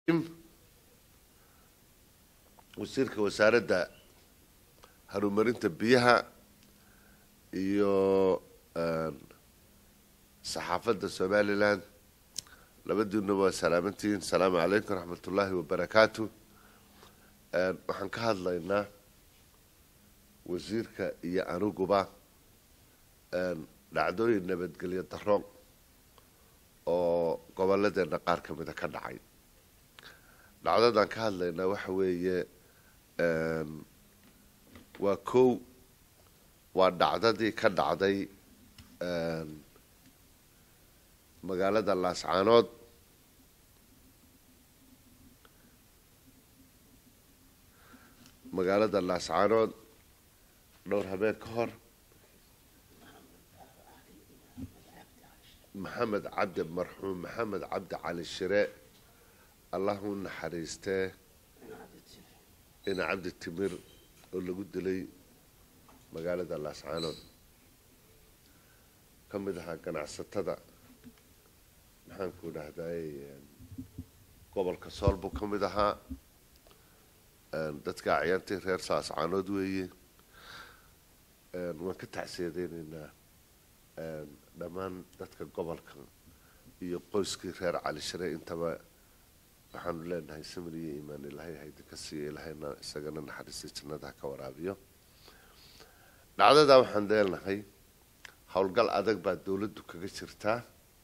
wasiirka wasaaradda horumarinta biyaha iyo saxaafadda somalilan labadiina waa salaamantihiin asalaamu calaykum raxmat ullaahi wabarakaatu waxaan ka hadlaynaa wasiirka iyo aniguba dhacdooyin nabadgelyo daro oo gobolladeena qaar ka mida ka dhacay dhacdadan ka hadlaynaa waxa weeye waa kow waa dhacdadii ka dhacday magaalada laascaanood magaalada laascaanood dhowr habeen ka hor maxamed cabdi marxuum maxamed cabdi cali shire allah u naxariistee ina cabdi timir oo lagu dilay magaalada laascaanood ka mid ahaa ganacsatada maxaanku dhahday gobolka sool buu ka mid ahaa dadka acyaantii reer laascaanood weeye waan ka tacsiyadeyneynaa dhammaan dadka gobolka iyo qoyskii reer cali shire intaba waxaanu leenahay samir iyo iimaan ilaahay haydinka siiyo ilaahayna isagana naxariistay jannadaha ka waraabiyo dhacdadaa waxaan leenahay howlgal adag baa dawladdu kaga jirtaa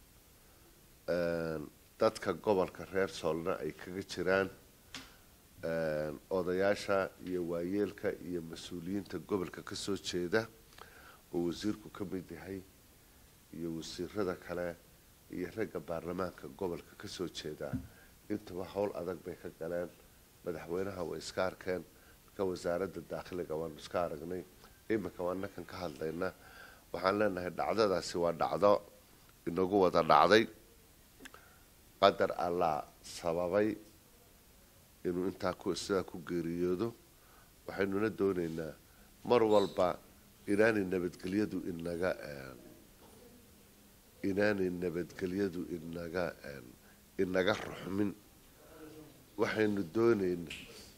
dadka gobolka reer soolna ay kaga jiraan odayaasha iyo waayeelka iyo mas-uuliyiinta gobolka kasoo jeeda oo wasiirku ka mid yahay iyo wasiirada kale iyo ragga baarlamaanka gobolka kasoo jeeda intuba howl adag bay ka galeen madaxweynaha way iska arkeen marka wasaaradda daakhiliga waanu iska aragnay iminka waanakan ka hadlayna waxaan leenahay dhacdadaasi waa dhacdo inagu wada dhacday qadar allah sababay inuu intaa sidaa ku geeriyoodo waxaynuna dooneynaa mar walba inaanay nabadgelyadu inaga inaanay nabadgelyadu inaga inaga ruxmin waxaynu dooneynaa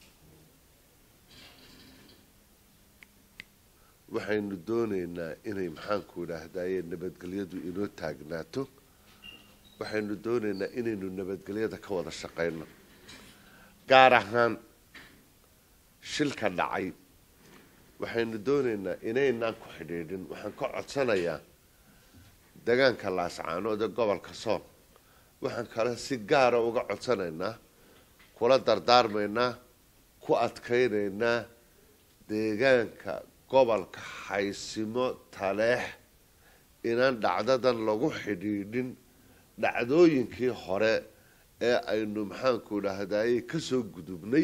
waxaynu dooneynaa inay maxaanku idhaahdaye nabadgelyadu inoo taagnaato waxaynu dooneynaa inaynu nabadgelyada ka wada shaqayno gaar ahaan shilka dhacay waxaynu dooneynaa inaynaan ku xidhiidhin waxaan ka codsanayaa degaanka laascaanood ee gobolka sool waxaan kale si gaara uga codsanaynaa kula dardaarmaynaa ku adkaynaynaa deegaanka gobolka xaysimo taleex inaan dhacdadan lagu xidhiidhin dhacdooyinkii hore ee aynu maxaanku dhahdaye kasoo gudubnay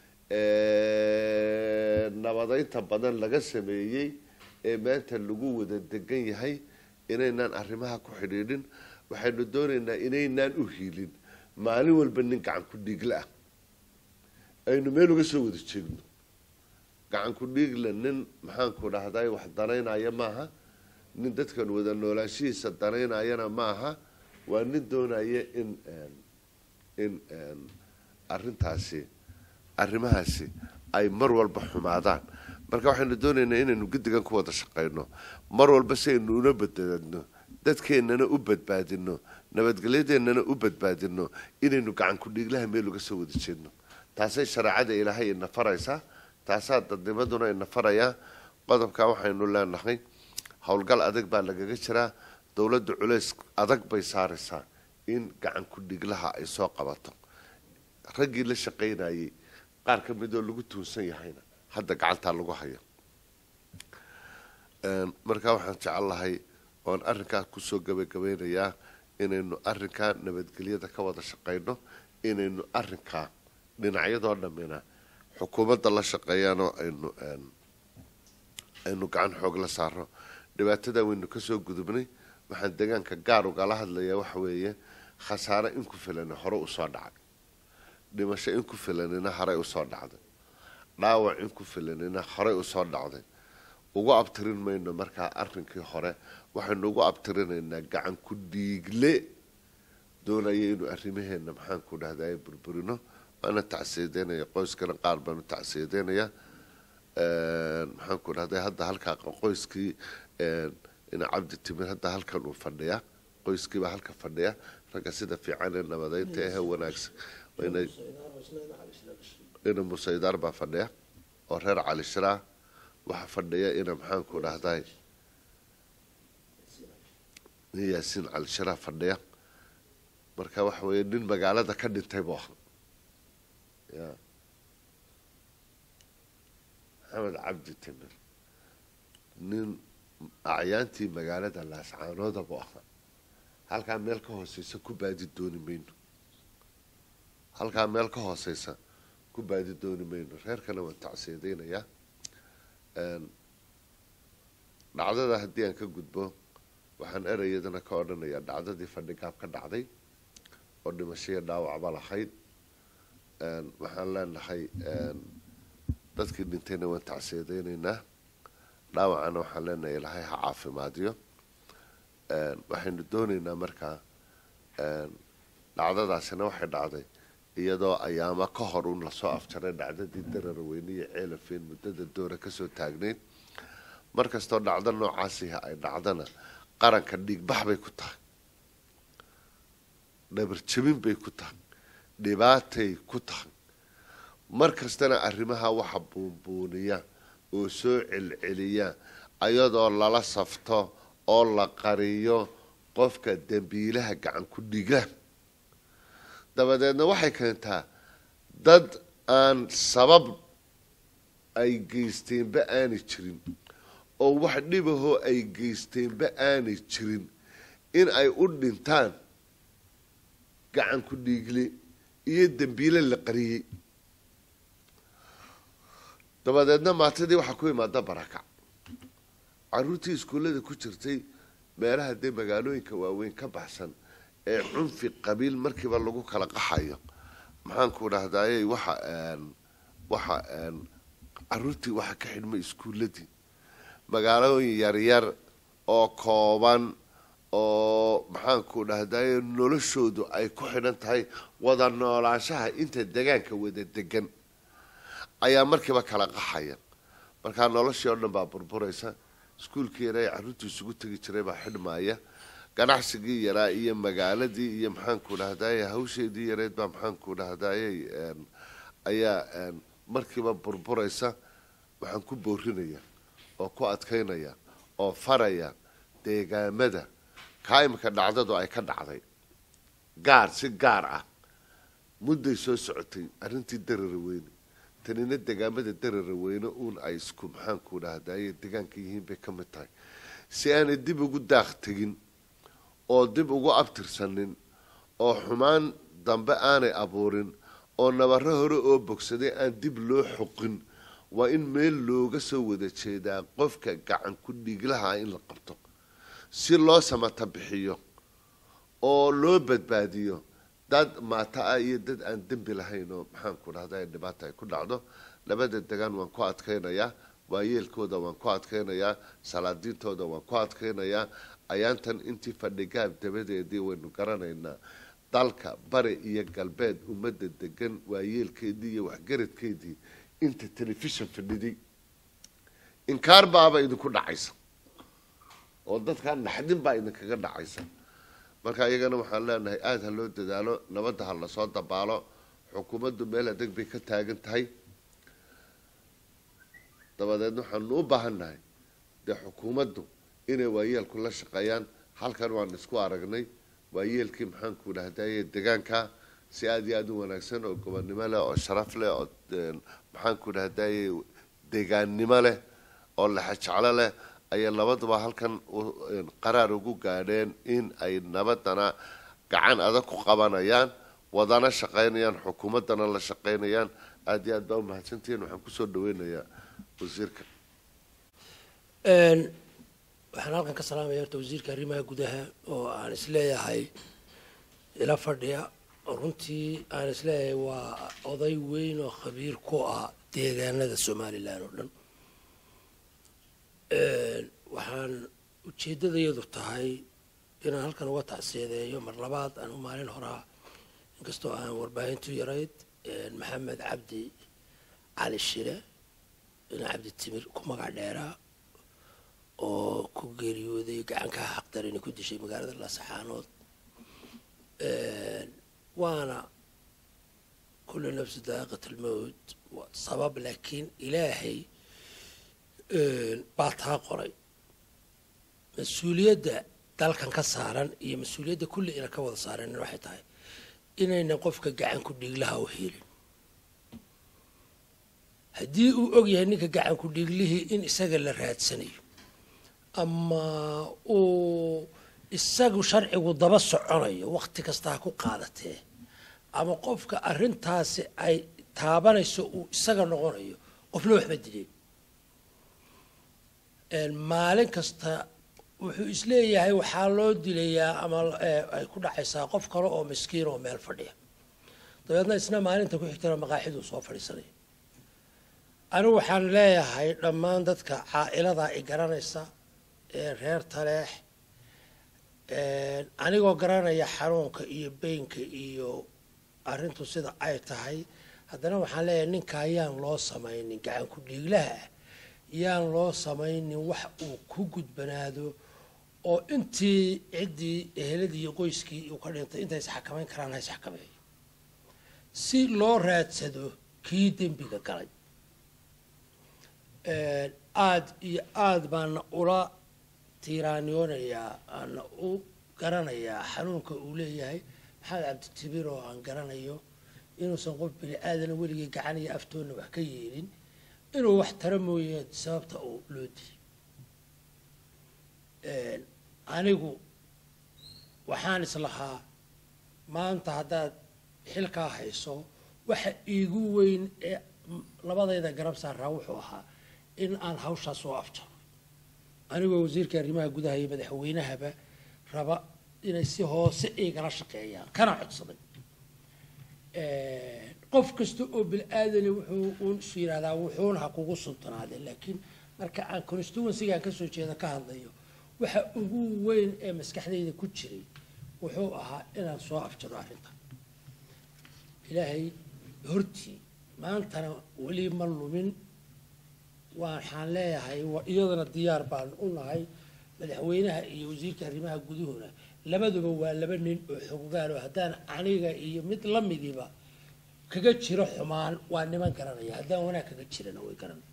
nabadeynta badan laga sameeyey ee maanta lagu wada degan yahay inaynaan arrimaha ku xidhiidhin waxaynu doonaynaa inaynaan u hiilin maalin walba nin gacan ku dhiigla ah aynu meel uga soo wada jeegno gacan ku dhiigla nin maxaanku dhahday wax danaynaya maaha nin dadkan wada noolaashihiisa danaynayana maaha waa nin doonaya in in arrintaasi arrimahaasi ay mar walba xumaadaan marka waxaynu doonaynaa inaynu guddigan ku wada shaqayno mar walba si aynu una badbaadno dadkeennana u badbaadino nabadgelyadeennana u badbaadino inaynu gacan ku-dhiiglaha meel uga soo wada jeedno taasay shareecada ilaahay ina faraysaa taasaa dadnimaduna ina farayaa qodobkaa waxaynu leenahay howlgal adag baa lagaga jiraa dowladda culays adag bay saaraysaa in gacan ku-dhiiglaha ay soo qabato raggii la shaqaynayay qaar ka midoo lagu tuunsan yahayna hadda gacantaa lagu hayo markaa waxaan jecel lahay oon arrinkaa kusoo gabagabeynayaa inaynu arrinkaa nabadgelyada ka wada shaqayno inaynu arrinkaa dhinacyadoo dhammina xukuumadda la shaqeeyaanoo aynu aynu gacan xoog la saaro dhibaatada waynu kasoo gudubnay waxaan deegaanka gaar ugala hadlayaa waxa weeye khasaare in ku filani hore usoo dhacay dhimasho in ku filanina horey usoo dhacday dhaawac in ku filanina horey usoo dhacday ugu abtirin mayno markaa arrinkii hore waxaynu ugu abtirinaynaa gacan ku dhiigle doonaya inuu arrimaheena maxaanku dhahday burburino waana tacsiyadeynaya qoyskana qaar baan u tacsiyadeynaya maxaanku dhahday hadda halkaa qoyskii ina cabdi timir hadda halkan uu fadhiya qoyskiibaa halka fadhiya ragga sida fiican ee nabadeynta ehe wanaagsan ina musaydaar baa fadhiya oo reer cali shiraa waxaa fadhiya ina maxaanku dhahday nin yaasiin cali shiraa fadhiya marka waxa weeye nin magaalada ka dhintay buu ahaa ya maxamed cabdi timir nin acyaantii magaalada laascaanooda buu ahaa halkaa meel ka hooseysa ku baadi dooni mayno halkaa meel ka hooseysa ku baadi dooni mayno reerkana waan tacsiyadeynayaa dhacdada haddii aan ka gudbo waxaan ereyadana ka odhanayaa dhacdadii fadhigaab ka dhacday oo dhimashaiyo dhaawacba lahayd waxaan leenahay dadkii dhintayna waan tacsiyadeyneynaa dhaawacana waxaan leenahay ilaahay ha caafimaadiyo waxaynu dooneynaa markaa dhacdadaasina waxay dhacday iyadoo ayaamo ka hor un lasoo afjaray dhacdadii dararweyne iyo ceelafeen muddada doora kasoo taagnayd markastoo dhacdo noocaasiha ay dhacdana qaranka dhiigbax bay ku tahay dhabarjabin bay ku tahay dhibaatay ku tahay mar kastana arrimaha waxa buunbuuniya oo soo celceliya ayadoo lala safto oo la qariyo qofka dembiilaha gacan ku dhiga dabadeedna waxay keentaa dad aan sabab ay geysteenba aanay jirin oo wax dhibahoo ay geysteenba aanay jirin in ay u dhintaan gacan ku dhiigle iyo dembiile la qariyey dabadeedna maatadii waxaa ku imaada barakac caruurtii iskuullada ku jirtay meelaha dee magaalooyinka waaweyn ka baxsan ee cunfi qabiil markiiba lagu kala qaxayo maxaanku dhahdaayey waxa waxa caruurtii waxa ka xidhmay iskuulladii magaalooyin yaryar oo kooban oo maxaanku dhahdaye noloshoodu ay ku xidhan tahay wada noolaanshaha inta degaanka wada degan ayaa markiiba kala qaxaya markaa noloshii oo dhan baa burburaysa iskuulkii yaraa ee carruurtii isugu tegi jiray baa xidhmaaya ganacsigii yaraa iyo magaaladii iyo maxaanku dhahdaye hawsheedii yareed baa maxaanku dhahdaye ayaa markiiba burburaysa waxaan ku boorinaya oo ku adkaynaya oo faraya deegaamada kaa imika dhacdadu ay ka dhacday gaar si gaar ah mudday soo socotay arrintii darara weyne tanina degaamada darara weyne uun ay isku maxaanku dhahdaye degaanka yihiin bay ka mid tahay si aanay dib ugu daaq tegin oo dib ugu abtirsanin oo xumaan dambe aanay abuurin oo nabaro hore oo bogsaday aan dib loo xoqin waa in meel looga soo wada jeedaa qofka gacan ku dhiiglaha in la qabto si loo samata bixiyo oo loo badbaadiyo dad maata ah iyo dad aan dembi lahayn oo maxaanku dhahda dhibaata ay ku dhacdo labada degaan waan ku adkaynayaa waayeelkooda waan ku adkaynayaa salaadiintooda waan ku adkaynayaa ayaantan intii fadhigaab dabadeedii waynu garanaynaa dalka bari iyo galbeed ummadda degan waayeelkeedii iyo waxgaradkeedii inta telefishon fadhiday inkaar baaba idinku dhacaysa oo dadkaa naxdin baa idinkaga dhacaysa marka iyagana waxaan leenahay aada ha loo dadaalo nabadda ha lasoo dabaalo xukuumaddu meel adag bay ka taagan tahay dabadeedna waxaanu u baahan nahay dee xukuumaddu inay waayeelku la shaqeeyaan halkan waan isku aragnay waayeelkii maxaanku dhahdaye degaanka si aada iyo aada u wanaagsan oo gobonnimo leh oo sharaf leh oo maxaanku dhahdaye deegaannimo leh oo lexajeclo leh ayay labaduba halkan qaraar ugu gaadheen in ay nabadana gacan adag ku qabanayaan wadana shaqaynayaan xukuumaddana la shaqaynayaan aada iyo aad baa umahadsantihiin waxaan kusoo dhaweynayaa wasiirka waxaan halkan ka salaamaya horta wasiirka arrimaha gudaha oo aan isleeyahay ila fadhiya oo runtii aan isleeyahay waa oday weyn oo khabiir ku ah deegaanada somalilan oo dhan waxaan ujeeddadayadu tahay inaan halkan uga tacsiyadeeyo mar labaad anu maalin horaa inkastoo aan warbaahintu yarayd maxamed cabdi cali shire ina cabdi timir ku magac dheeraa oo ku geeriyooday gacankaa xaqdarani ku dishay magaalada laasaxaanood waana kullu nafsi daaqiqat almowt sabab laakiin ilaahay baa taa qoray mas-uuliyadda dalkan ka saaran iyo mas-uuliyadda kulli ina ka wada saaranin waxay tahay inaynan qofka gacanku dhiiglaha u helin haddii uu og yahay ninka gacanku dhiiglihii in isaga la raadsanayo ama uu isagu sharcigu daba soconayo wakti kasta ha ku qaadatee ama qofka arrintaasi ay taabanayso uu isaga noqonayo qofna waxba dileen maalin kasta wuxuu isleeyahay waxaa loo dilayaa ama ay ku dhacaysaa qof kale oo miskiin oo meel fadhiya dabeedna isna maalinta ku xigtana maqaaxiduu soo fadhiisanaya anigu waxaan leeyahay dhammaan dadka caa'iladaa i garanaysa ee reer taleex anigoo garanaya xanuunka iyo beynka iyo arrintu sida ay tahay haddana waxaan leeyahay ninkaa yaan loo samaynin gacanku dhiiglaha ah yaan loo samaynin wax uu ku gudbanaado oo intii ciddii eheladii iyo qoyskii uu ka dhintay intay isxakamayn karaan ha isxakameeyo si loo raadsado kii dembiga galay aada iyo aada baana ula tiiraaniyoonayaa aana u garanayaa xanuunka uu leeyahay maxamed cabditibir oo aan garanayo inuusan qof bini aadana weligii gacan iyo aftoonna wax ka yeelin inuu wax tara mooye sababta uu loo dilay anigu waxaan islahaa maanta haddaad xilkaa hayso waxa iigu weyn ee labadayda garab saaraa wuxuu ahaa in aan hawshaa soo afjaro anigoo wasiirka arrimaha gudaha iyo madaxweynahaba raba inay si hoose igala shaqeeyaan kana codsaday qof kasta oo bil-aadani wuxuu uun isu yidhahdaa wuxuuna ha kugu suntanaadeen laakiin marka aan constituencygaan kasoo jeeda ka hadlayo waxa ugu weyn ee maskaxdayda ku jiray wuxuu ahaa inaan soo afjaro arrintan ilaahay hortii maantana weli ma lumin waxaan leeyahay iyadana diyaar baan u nahay madaxweynaha iyo wasiirka arrimaha guduhuna labaduba waa laba nin oo xoggaalo haddaan aniga iyo mid lamidiiba kaga jiro xumaan waa niman garanaya haddaan wanaag kaga jirana way garanaya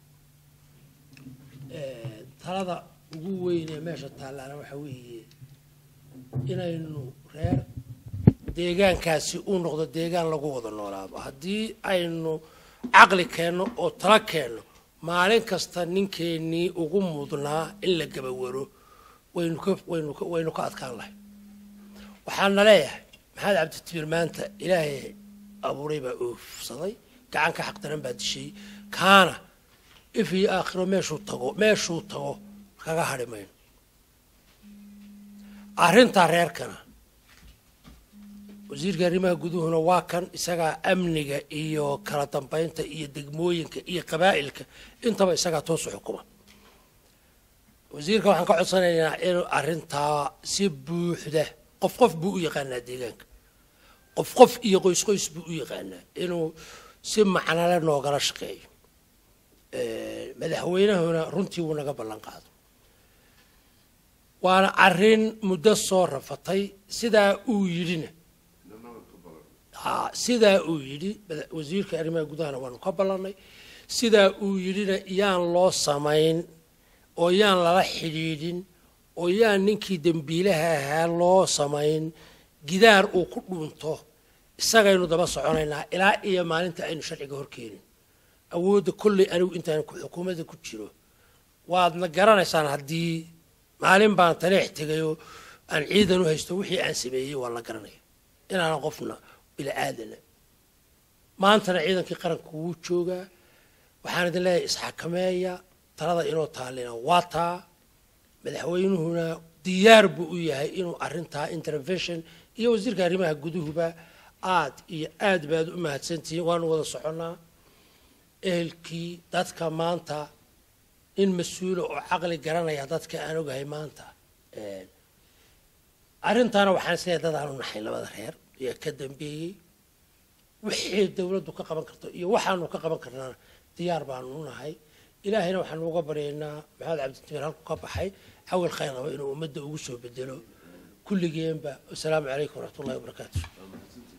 talada ugu weyn ee meesha taallaana waxa weeye inaynu reer deegaankaasi uu noqdo deegaan lagu wada noolaado haddii aynu caqli keenno oo tala keenno maalin kasta ninkeenii ugu mudnaa in la gabawaro waynu ka waynu ka waynu ka adkaan lahay waxaana leeyahay maxamed cabditibiir maanta ilaahay abuuray baa oofsaday gacanka xaqdaran baa dishay kaana if iyo aakhiro meeshuu tago meeshuu tago kaga hadhi mayno arrintaa reerkana wasiirka arrimaha guduhuna waa kan isagaa amniga iyo kala dambeynta iyo degmooyinka iyo qabaa'ilka intaba isagaa toosu xukuma wasiirka waxaan ka codsanaynaa inuu arrintaa si buuxda qof qof buu u yaqaanaa deegaanka qof qof iyo qoys qoys buu u yaqaanaa inuu si macnale noogala shaqeeyo madaxweynahuna runtii wuu naga ballan qaado waana arrin muddo soo rafatay sidaa uu yidhina sidaa uu yidhi wasiirka arrimaha gudahana waanu ka ballannay sidaa uu yidhina yaan loo samayn oo yaan lala xidhiidhin oo yaan ninkii dembiilaha ahaa loo samayn gidaar uu ku dhuunto isagaynu daba soconaynaa ilaa iyo maalinta aynu sharciga horkeenin awoodda kolley anigu intaan xukuumadda ku jiro waadna garanaysaan haddii maalin baan taleex tegayoo aan ciidan u haysto wixii aan sameeyey waa la garanaya inaanan qofna bilaaadana maantana ciidankii qaranku wuu joogaa waxaan idin leeyahay isxakameeya talada inoo taallina waa taa madaxweynuhuna diyaar buu u yahay inuu arrintaa intervention iyo wasiirka arrimaha guduhuba aad iyo aad baad u mahadsantihiin waanu wada soconnaa ehelkii dadka maanta nin mas-uula oo caqli garanaya dadka aan ogahay maanta arrintaana waxaan isleeyahay dad aanu naxayn labada reer ayaa ka dambeeyey wixii dowladdu ka qaban karto iyo waxaanu ka qaban karnaana diyaar baanu nahay ilaahayna waxaanu uga baryaynaa maxamed cabdijamiil halku ka baxay cawil khayr qaba inuu ummadda ugu soo bedelo kulligeenba wasalaamu calaykum waraxmat ullahi wabarakaatu